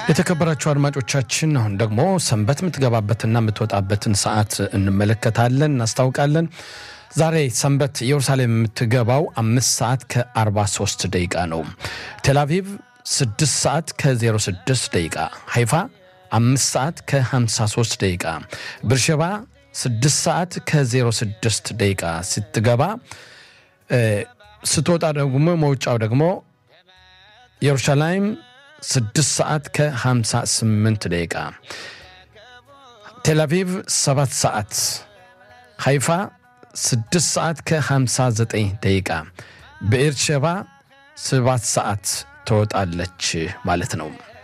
የተከበራችሁ አድማጮቻችን አሁን ደግሞ ሰንበት የምትገባበትና የምትወጣበትን ሰዓት እንመለከታለን፣ እናስታውቃለን። ዛሬ ሰንበት ኢየሩሳሌም የምትገባው አምስት ሰዓት ከ43 ደቂቃ ነው። ቴልአቪቭ 6 ሰዓት ከ06 ደቂቃ፣ ሃይፋ 5 ሰዓት ከ53 ደቂቃ፣ ብርሸባ 6 ሰዓት ከ06 ደቂቃ ስትገባ ስትወጣ ደግሞ መውጫው ደግሞ ኢየሩሳሌም 6 ሰዓት ከ58 ደቂቃ፣ ቴልአቪቭ 7 ሰዓት፣ ሃይፋ 6 ሰዓት ከ59 ደቂቃ፣ ብኤርሸባ 7 ሰዓት ትወጣለች ማለት ነው።